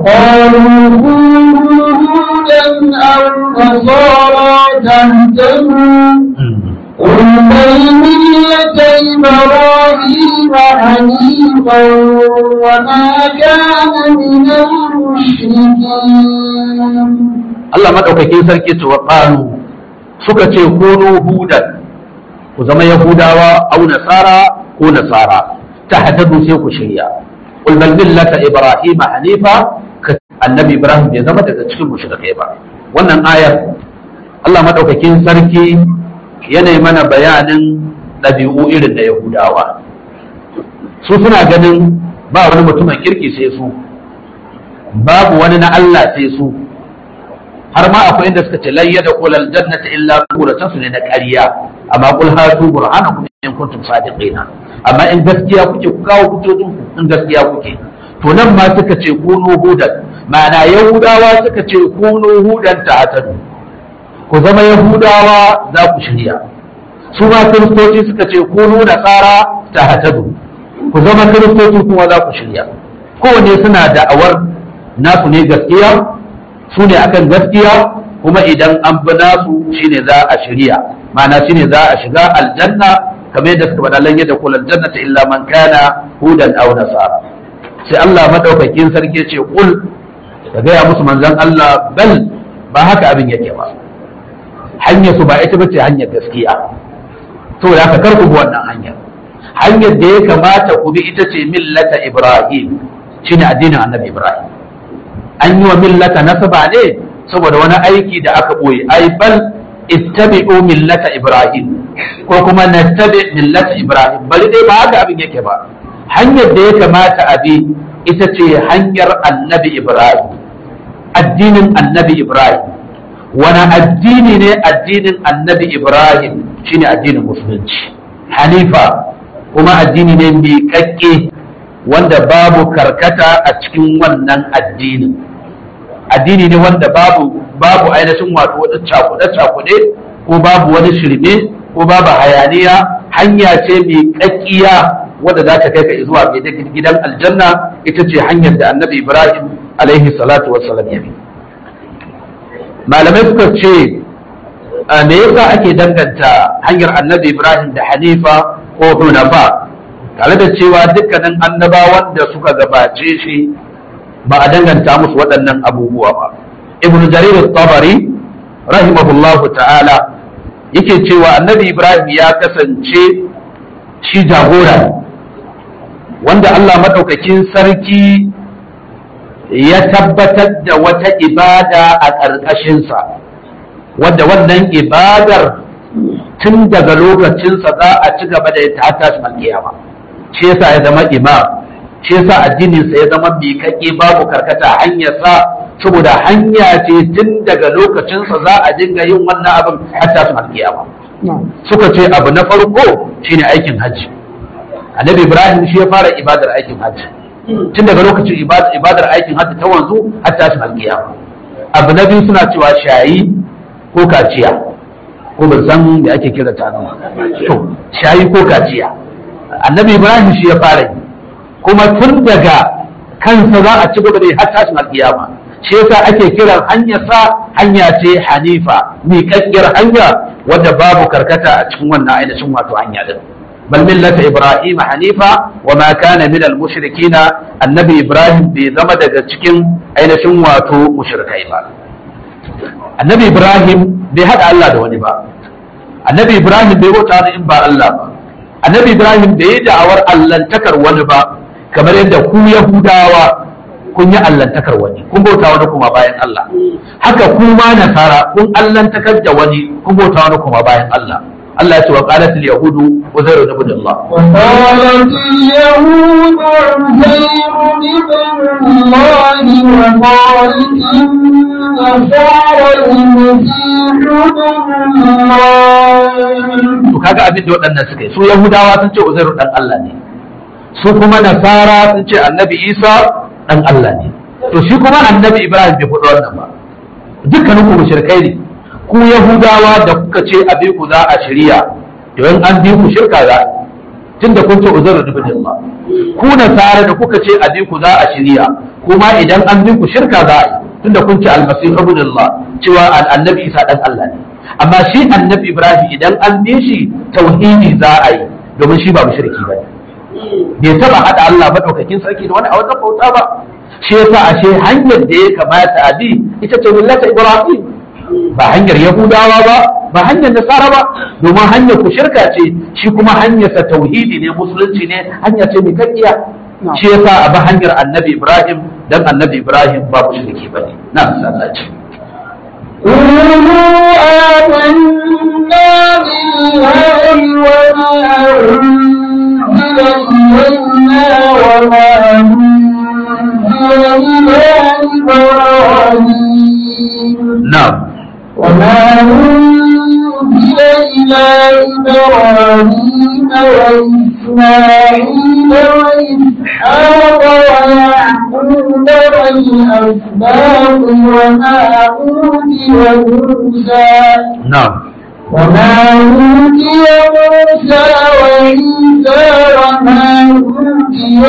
وقالوا كونوا هودا أو نصارى تهتدوا قل بل ملة إبراهيم حنيفا وما كان من المشركين Allah madaukakin sarki ce wa qalu suka ce kunu hudan ku zama yahudawa au nasara ko nasara ta hadadu sai ku shirya qul bal millata ibrahima hanifa ka annabi ibrahim bai zama daga cikin mushrikai ba wannan ayar Allah madaukakin sarki yana mana bayanin ɗabi'u irin da yahudawa su suna ganin ba wani mutumin kirki sai su babu wani na Allah sai su har ma akwai inda suka ce layya da kulal jannata illa kuratan su ne na ƙarya amma kul hatu burhanakum in kuntum sadiqina amma in gaskiya kuke ku kawo hujjojin ku in gaskiya kuke to nan ma suka ce kunu hudan ma'ana yahudawa suka ce kunu hudan ta hatadu ku zama yahudawa za ku shirya su ma kiristoci suka ce kunu nasara ta hatadu ku zama kiristoci kuma za ku shirya kowanne suna da'awar nasu ne gaskiya su ne akan gaskiya kuma idan an bi nasu shine za a shirya ma'ana shine za a shiga aljanna kamar yadda suka faɗa lan yadda kula aljannata illa man kana hudan aw nasara sai Allah madaukakin sarki ce kul ka gaya musu manzon Allah bal ba haka abin yake ba hanyar su ba ita bace hanyar gaskiya saboda haka kar ku bi wannan hanyar hanyar da ya kamata ku bi ita ce millata Ibrahim shine addinin Annabi Ibrahim an yi wa millata nasaba ne saboda wani aiki da aka ɓoye ai bal ittabi'u millata ibrahim ko kuma nattabi millata ibrahim bari dai ba haka abin yake ba hanyar da ya kamata a bi ita ce hanyar annabi ibrahim addinin annabi ibrahim wani addini ne addinin annabi ibrahim shine addinin musulunci hanifa kuma addini ne miƙaƙƙe wanda babu karkata a cikin wannan addinin addini ne wanda babu babu ainihin wato wata cakuɗe cakuɗe ko babu wani shirme ko babu hayaniya hanya ce mai kakkiya wadda za ta kai ka zuwa gidan aljanna ita ce hanyar da annabi ibrahim alaihi salatu wassalam ya bi malamai suka ce me yasa ake danganta hanyar annabi ibrahim da hanifa ko hunafa tare da cewa dukkanin annabawan da suka gabace shi ba a danganta musu waɗannan abubuwa ba ibnu jarir tabari rahimahullahu ta'ala yake cewa annabi ibrahim ya kasance shi jagora wanda allah maɗaukakin sarki ya tabbatar da wata ibada a ƙarƙashinsa wadda wannan ibadar tun daga lokacinsa za a ci gaba da ta tashin alkiyama shi yasa ya zama imam shi yasa addininsa ya zama miƙaƙe babu karkata hanyarsa saboda hanya ce tun daga lokacinsa za a dinga yin wannan abin har tashin alkiyama suka ce abu na farko shine aikin hajji annabi ibrahim shi ya fara ibadar aikin hajji tun daga lokacin ibadar aikin hajji ta wanzu har tashin alkiyama abu na biyu suna cewa shayi ko kaciya ko ban san da ake kira ta nan to shayi ko kaciya annabi ibrahim shi ya fara yi kuma tun daga kansa za a ci gaba da har tashin alkiyama shi yasa ake kiran hanyar sa hanya ce hanifa miƙaƙƙiyar hanya wadda babu karkata a cikin wannan ainihin wato hanya din bal millata ibrahim hanifa wa ma kana min al mushrikina annabi ibrahim bai zama daga cikin ainihin wato mushrikai ba annabi ibrahim bai hada Allah da wani ba annabi ibrahim bai bauta da in ba Allah ba annabi ibrahim bai yi da'awar allantakar wani ba kamar yadda ku yahudawa kun yi allantakar wani kun bauta wani kuma bayan Allah haka kuma nasara kun allantakar da wani kun bauta wani kuma bayan Allah Allah ya ce wa qalat al yahudu uzairu ibn Allah وقالت اليهود عزير ابن الله وقالت النصارى المسيح ابن الله to kaga abin da waɗannan suka yi su yahudawa sun ce uzairu dan Allah ne su kuma nasara sun ce annabi isa dan Allah ne to shi kuma annabi ibrahim bai faɗi wannan ba dukkanin ku mushrikai ne ku yahudawa da kuka ce abi ku za a shirya to in an bi ku shirka za tunda kun ce uzairu ibn Allah ku nasara da kuka ce abi ku za a shirya kuma idan an bi ku shirka za a yi tunda kun ce almasih ibn Allah cewa annabi isa dan Allah ne amma shi annabi ibrahim idan an bi shi tauhidi za a yi domin shi ba mushriki ba bai taba hada Allah madaukakin sarki da wani a wajen bauta ba shi yasa ashe hanyar da ya kamata a bi ita ce millata ibrahim ba hanyar yahudawa ba ba hanyar nasara ba domin hanyar ku shirka ce shi kuma hanyar sa tauhidi ne musulunci ne hanya ce mai kakkiya shi yasa a bi hanyar annabi ibrahim dan annabi ibrahim ba mushriki bane na sallaci قولوا آمنا بالله وما أنزل إلينا وما أنزل إلى إبراهيم na'am وما أنزل إلى إبراهيم وإسماعيل وإسحاق ويعقوب والأسباط وما أوتي موسى na'am وما أوتي موسى وعيسى وما أوتي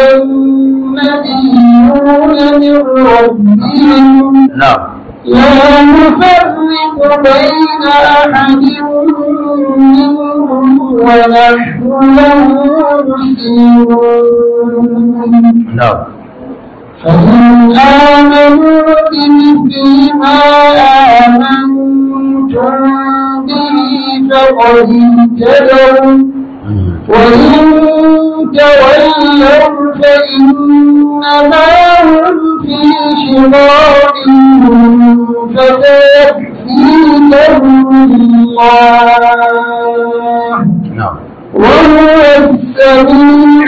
النبيون من ربهم na'am لا نفرق بين أحد منهم ونحن له مسلمون na'am فإن آمنوا بمثل ما آمنتم به فقد اهتدوا وإن تولوا فإنما هم في شقاق فسيكفيكهم الله na'am وهو السميع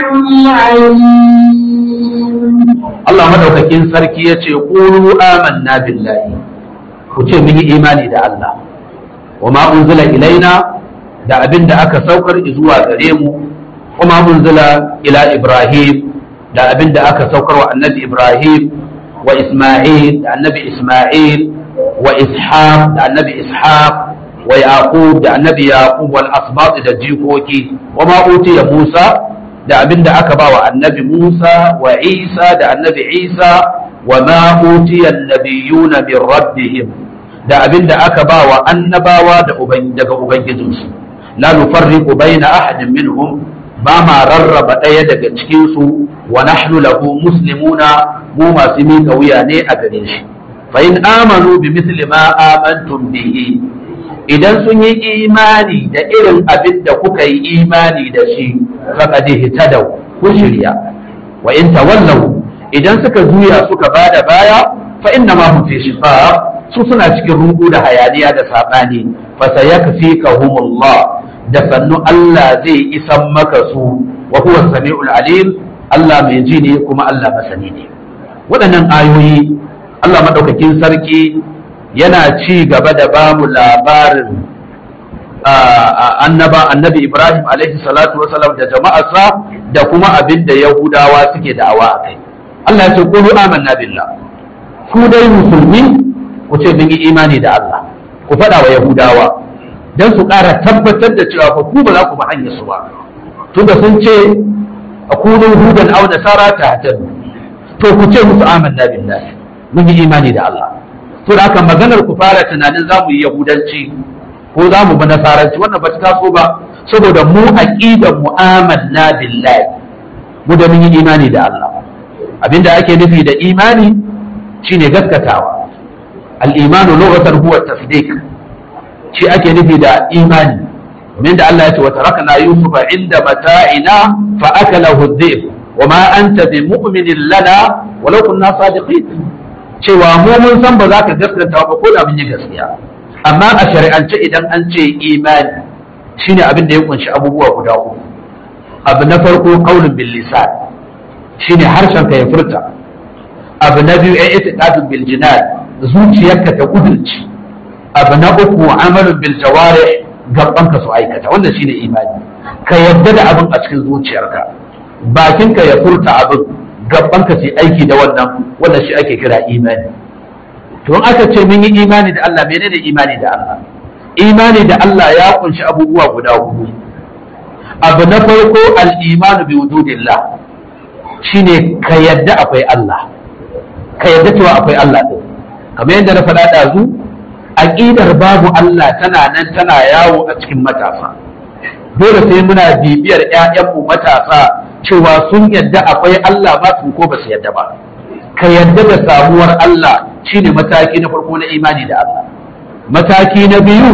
العليم Allah madaukakin sarki ya ce ƙuru amanna billahi ku ce mun yi imani da Allah wa ma unzila ilaina da abin da aka saukar zuwa gare mu wa ma unzila ila Ibrahim da abin da aka saukar wa annabi Ibrahim wa Isma'il da annabi Isma'il wa Ishaq da annabi Ishaq wa Yaqub da annabi Yaqub wal asbat da jikoki wa ma utiya Musa da abin da aka ba wa annabi Musa wa Isa da annabi Isa wa ma utiya annabiyuna min rabbihim da abin da aka ba wa annabawa da daga ubangijinsu la nufarriqu baina ahadin minhum ba ma rarraba ɗaya daga cikin su wa nahnu lahu muslimuna mu masu miƙa wuya ne a gare shi fa in amanu bi misli ma amantum bihi idan sun yi imani da irin abin da kuka yi imani da shi faqad ihtadaw ku shirya wa in tawallaw idan suka juya suka bada baya fa inna ma hum fi shiqaq su suna cikin rungu da hayaniya da sabani fa sayakfikahumullah da sannu Allah zai isan maka su wa huwa samiul alim Allah mai ji ne kuma Allah masani ne waɗannan ayoyi Allah madaukakin sarki yana ci gaba da ba mu labarin annaba annabi Ibrahim alaihi salatu wasalam da jama'arsa da kuma abin da Yahudawa suke da'awa a kai Allah ya ce qulu amanna billah ku dai musulmi ku ce mun yi imani da Allah ku faɗa wa Yahudawa dan su ƙara tabbatar da cewa fa ku ba za ku ba hanyar su ba tunda sun ce akunu hudan aw nasara ta to ku ce musu amanna billah mun yi imani da Allah to da haka maganar ku fara tunanin za mu yi yahudanci ko za mu bi nasaranci wannan ba ta taso ba saboda mu aqidar mu amanna billahi mu da mun yi imani da Allah abinda ake nufi da imani shine gaskatawa al-imanu lughatan huwa tasdiq shi ake nufi da imani min da Allah ya ce wa tarakna yusufa inda mata'ina fa akalahu adh wa ma anta bi mu'minin lana walau kunna sadiqin cewa mu mun san ba za ka gaskata ba ko da mun yi gaskiya amma a shari'ance idan an ce imani shine abin da ya kunshi abubuwa guda uku abu na farko qaulun bil lisan shine harshen ka ya furta abu na biyu ya itiqadun bil jinan zuciyarka ta kudurci abu na uku amalun bil jawarih gaban ka su aikata wannan shine imani ka yadda da abin a cikin zuciyarka bakinka ya furta abin gaban ka su aiki da wannan wannan shi ake kira imani to in aka ce mun yi imani da Allah menene imani da Allah imani da Allah ya kunshi abubuwa guda hudu abu na farko al-imanu bi wujudillah shine ka yadda akwai Allah ka yadda cewa akwai Allah din kamar yadda na faɗa ɗazu aqidar babu Allah tana nan tana yawo a cikin matasa dole sai muna bibiyar ƴaƴanmu matasa cewa sun yadda akwai Allah ba su ko ba su yadda ba ka yadda da samuwar Allah shine mataki na farko na imani da Allah mataki na biyu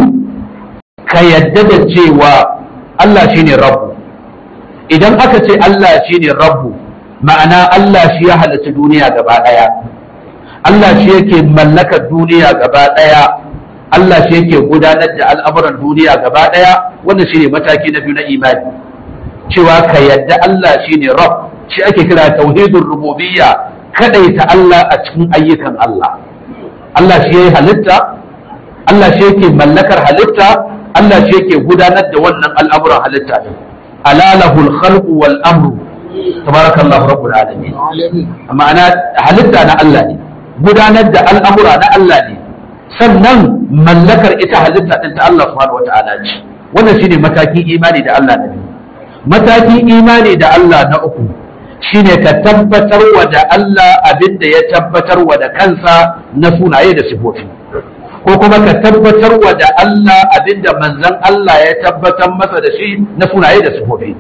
ka yadda da cewa Allah shine rabbu idan aka ce Allah shine rabbu ma'ana Allah shi ya halitta duniya gaba ɗaya Allah shi yake mallakar duniya gaba ɗaya Allah shi yake gudanar da al'amuran duniya gaba ɗaya wannan shine mataki na biyu na imani cewa ka yadda Allah shine rabb shi ake kira tauhidul rububiyya kadaita Allah a cikin ayyukan Allah Allah shi yayi halitta Allah shi yake mallakar halitta Allah shi yake gudanar da wannan al'amuran halitta din alalahul khalqu wal amru tabarakallahu rabbul alamin ma'ana halitta na Allah ne gudanar da al'amura na Allah ne sannan mallakar ita halitta din ta Allah subhanahu wata'ala ce wannan shine matakin imani da Allah na biyu matakin imani da Allah na uku shine ka tabbatar wa da Allah abin da ya tabbatar wa da kansa na sunaye da sifofi ko kuma ka tabbatar wa da Allah abin da manzon Allah ya tabbatar masa da shi na sunaye da sifofi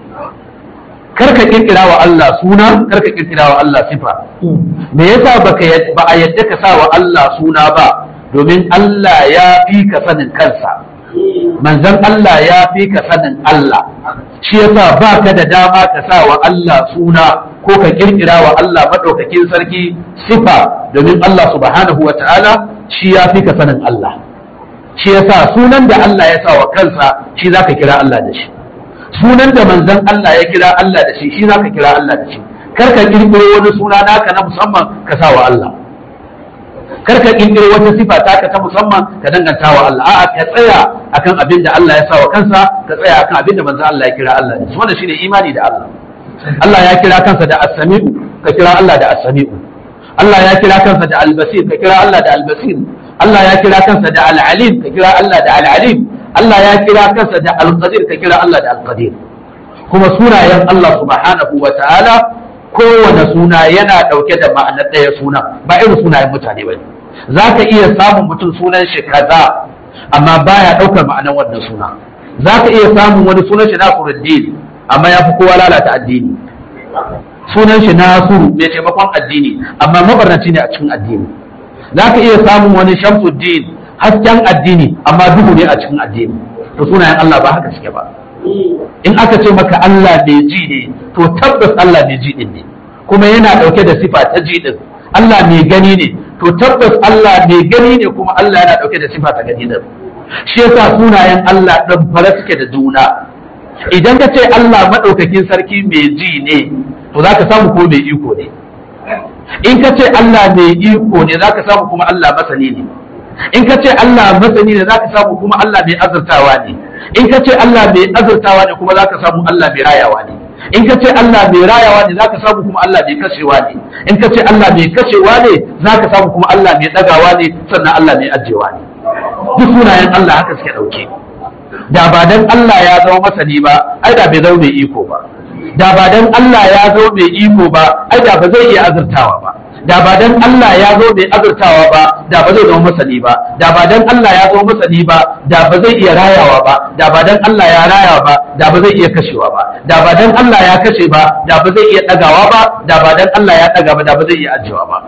karka kirkira wa Allah suna karka kirkira wa Allah sifa me yasa baka ba a yadda ka sa wa Allah suna ba domin Allah ya fi ka sanin kansa manzon Allah ya fi ka sanin Allah shi yasa ba ka da dama ka sa wa Allah suna ko ka kirkira wa Allah madaukakin sarki sifa domin Allah subhanahu wa ta'ala shi ya fi ka sanin Allah shi yasa sunan da Allah ya sa wa kansa shi zaka kira Allah da shi sunan da manzon Allah ya kira Allah da shi shi zaka kira Allah da shi kar ka kirkiro wani suna naka na musamman ka sa wa Allah kar ka kirkiro wata sifa taka ta musamman ka danganta wa Allah a'a ka tsaya akan abin da Allah ya sa wa kansa ka tsaya akan abin da manzon Allah ya kira Allah da shi wannan shine imani da Allah Allah ya kira kansa da as-sami'u ka kira Allah da as-sami'u Allah ya kira kansa da al-basir ka kira Allah da al-basir Allah ya kira kansa da al-alim ka kira Allah da al-alim Allah ya kira kansa da al-qadir ka kira Allah da al-qadir kuma sunayen Allah subhanahu wa ta'ala kowane suna yana ɗauke da ma'anar ɗaya suna ba irin sunayen mutane ba za ka iya samun mutum sunan shi kaza amma baya ɗaukar ma'anar wannan suna za ka iya samun wani sunan shi nasiruddin amma ya fi kowa lalata addini sunan shi nasiru mai taimakon addini amma mabarnaci ne a cikin addini za ka iya samun wani shamsuddin hasken addini amma duhu ne a cikin addini to sunayen Allah ba haka suke ba in aka ce maka Allah mai ji ne to tabbas Allah mai ji din ne kuma yana dauke da sifa ta ji din Allah mai gani ne to tabbas Allah mai gani ne kuma Allah yana dauke da sifa ta gani din shi yasa sunayen Allah dan fara suke da juna idan ka ce Allah madaukakin sarki mai ji ne to zaka samu ko mai iko ne in ka ce Allah mai iko ne zaka samu kuma Allah masani ne in ka ce Allah masani ne zaka samu kuma Allah mai azurtawa ne in ka ce Allah mai azurtawa ne kuma zaka samu Allah mai rayawa ne in ka ce Allah mai rayawa ne zaka samu kuma Allah mai kashewa ne in ka ce Allah mai kashewa ne zaka samu kuma Allah mai dagawa ne sannan Allah mai ajewa ne duk sunayen Allah haka suke dauke da ba dan Allah ya zama masani ba ai da bai zama mai iko ba da ba dan Allah ya zama mai iko ba ai da ba zai iya azurtawa ba da ba dan Allah ya zo mai azurtawa ba da ba zai zama masani ba da ba dan Allah ya zo masani ba da ba zai iya rayawa ba da ba dan Allah ya raya ba da ba zai iya kashewa ba da ba dan Allah ya kashe ba da ba zai iya dagawa ba da ba dan Allah ya daga ba da ba zai iya ajiyewa ba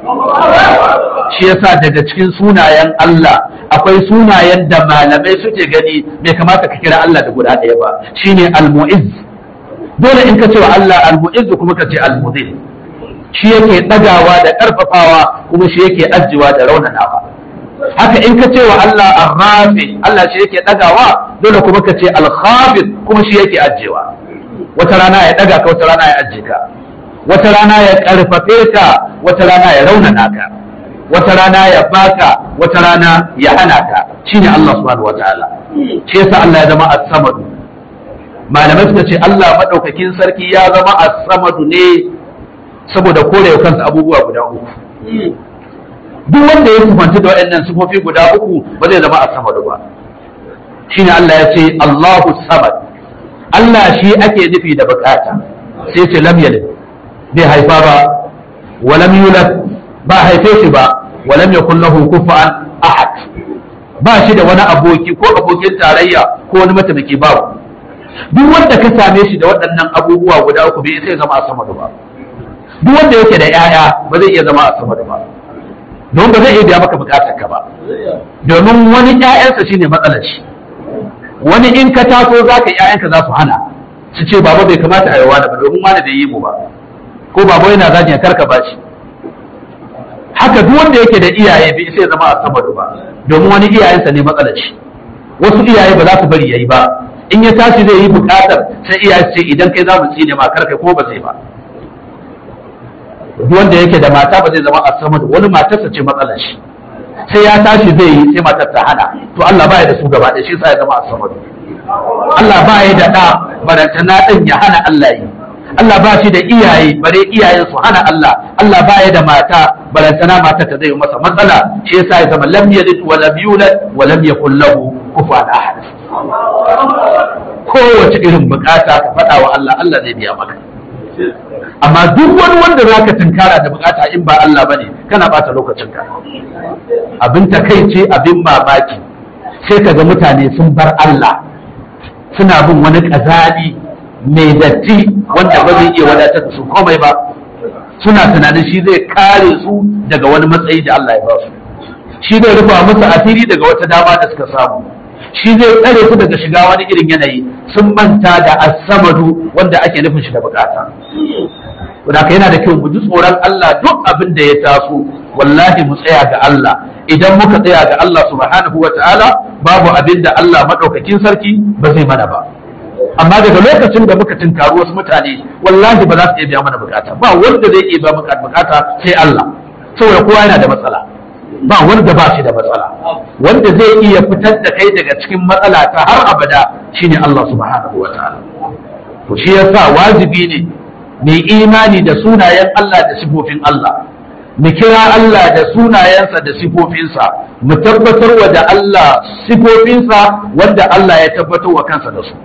shi yasa daga cikin sunayen Allah akwai sunayen da malamai suke gani bai kamata ka kira Allah da guda ɗaya ba shine al-mu'izz dole in ka ce wa Allah al-mu'izz kuma ka ce al-mudhill shi yake ɗagawa da ƙarfafawa kuma shi yake ajiyewa da raunanawa haka in ka ce wa Allah ar-rafi Allah shi yake ɗagawa dole kuma ka ce al-khafid kuma shi yake ajiyewa wata rana ya ɗaga ka wata rana ya ajiye ka wata rana ya ƙarfafe ka wata rana ya raunana ka wata rana ya baka wata rana ya hana ka shine Allah subhanahu wataala shi yasa Allah ya zama as-samadu malamai suka ce Allah madaukakin sarki ya zama as-samadu ne saboda kore kansa abubuwa guda uku duk wanda ya sifanci da waɗannan sifofi guda uku ba zai zama as-samadu ba shine Allah ya ce Allahu samad Allah shi ake nufi da bukata sai ce lam yalid bai haifa ba wa lam yulad ba haife shi ba wa lam yakul lahu kufuwan ahad ba shi da wani aboki ko abokin tarayya ko wani mataimaki babu duk wanda ka same shi da waɗannan abubuwa guda uku bai sai zama as-samadu ba duk wanda yake da 'ya'ya ba zai iya zama as-samadu ba don ba zai iya biya maka bukatar ka ba domin wani 'ya'yansa shine matsalar shi wani in ka taso za ka ‘ya'yanka za su hana su ce baba bai kamata a yi wani ba domin wani bai yi mu ba ko baba yana zagin karka ba shi haka duk wanda yake da iyaye bai sai zama a sama ba domin wani iyayensa ne matsalar shi wasu iyaye ba za su bari yayi ba in ya tashi zai yi bukatar sai iyaye su ce idan kai za mu tsine ma karka ko ba zai ba duk wanda yake da mata ba zai zama a sama wani matarsa ce matsalar shi sai ya tashi zai yi sai matar ta hana to Allah baya da su gaba da shi sai ya zama asamadu Allah baya da da barantana din ya hana Allah yi Allah ba shi da iyaye bare iyayen su hana Allah Allah baya da mata barantana mata ta zai masa matsala shi yasa ya zama lam yalid wa lam yulad wa lam yakul lahu kufuwan ahad kowace irin bukata ka faɗa wa Allah Allah zai biya maka amma duk wani wanda za ka tunkara da bukata in ba Allah bane kana bata lokacinka abin takaice abin mamaki sai ka ga mutane sun bar Allah suna bin wani kazali mai datti wanda ba zai iya wadatar da su komai ba suna tunanin shi zai kare su daga wani matsayi da Allah ya ba su shi zai rufa musu asiri daga wata dama da suka samu shi zai tsare su daga shiga wani irin yanayi sun manta da asamadu wanda ake nufin shi da bukata Wadaka yana da kyau mu ji tsoron Allah duk abin da ya taso wallahi mu tsaya ga Allah idan muka tsaya ga Allah subhanahu wa ta'ala babu abin da Allah madaukakin sarki ba zai mana ba amma daga lokacin da muka tunkaru wasu mutane wallahi ba za su iya biya mana bukata ba wanda zai iya biya maka bukata sai Allah saboda kowa yana da matsala ba wanda ba shi da matsala wanda zai iya fitar da kai daga cikin matsala ta har abada shine Allah subhanahu wa ta'ala to shi yasa wajibi ne mai imani da sunayen Allah da sifofin Allah mu kira Allah da sunayensa da sifofinsa mu tabbatar wa da Allah sifofinsa wanda Allah ya tabbatar wa kansa da su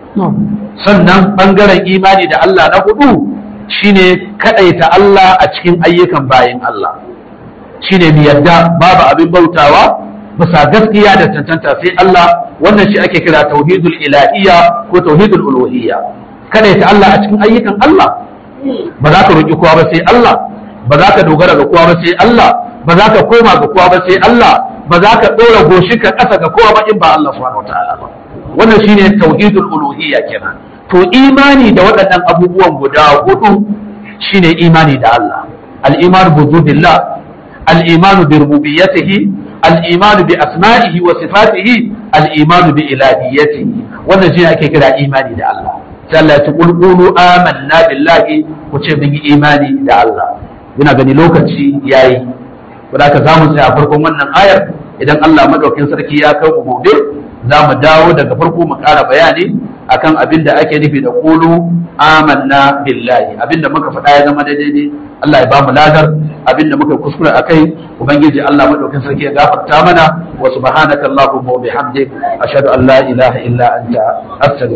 sannan bangaren imani da Allah na hudu shine kadaita Allah a cikin ayyukan bayin Allah shine mu yadda babu abin bautawa bisa gaskiya da tantanta sai Allah wannan shi ake kira tauhidul ilahiyya ko tauhidul uluhiyya kadaita Allah a cikin ayyukan Allah ba za ka roki kowa ba sai Allah ba za ka dogara ga kowa ba sai Allah ba za ka koma ga kowa ba sai Allah ba za ka dora goshi ka kasa ga kowa ba in ba Allah subhanahu wataala ba wannan shine tauhidul uluhiyya kenan to imani da waɗannan abubuwan guda hudu shine imani da Allah al-iman bi wujudillah al-iman bi rububiyyatihi al-iman bi asma'ihi wa sifatihi al-iman bi ilahiyyatihi wannan shine ake kira imani da Allah sai Allah ya ce qul qulu amanna billahi ku ce mun yi imani da Allah ina gani lokaci yayi wanda ka zamu sai a farkon wannan ayar idan Allah madaukin sarki ya kai mu gobe za mu dawo daga farko mu ƙara bayani akan abin da ake nufi da qulu amanna billahi abin da muka faɗa ya zama daidai ne Allah ya ba mu ladar abin da muka kuskure akai ubangiji Allah madaukin sarki ya gafarta mana wa subhanaka allahumma wa bihamdik ashhadu an la ilaha illa anta astaghfiruka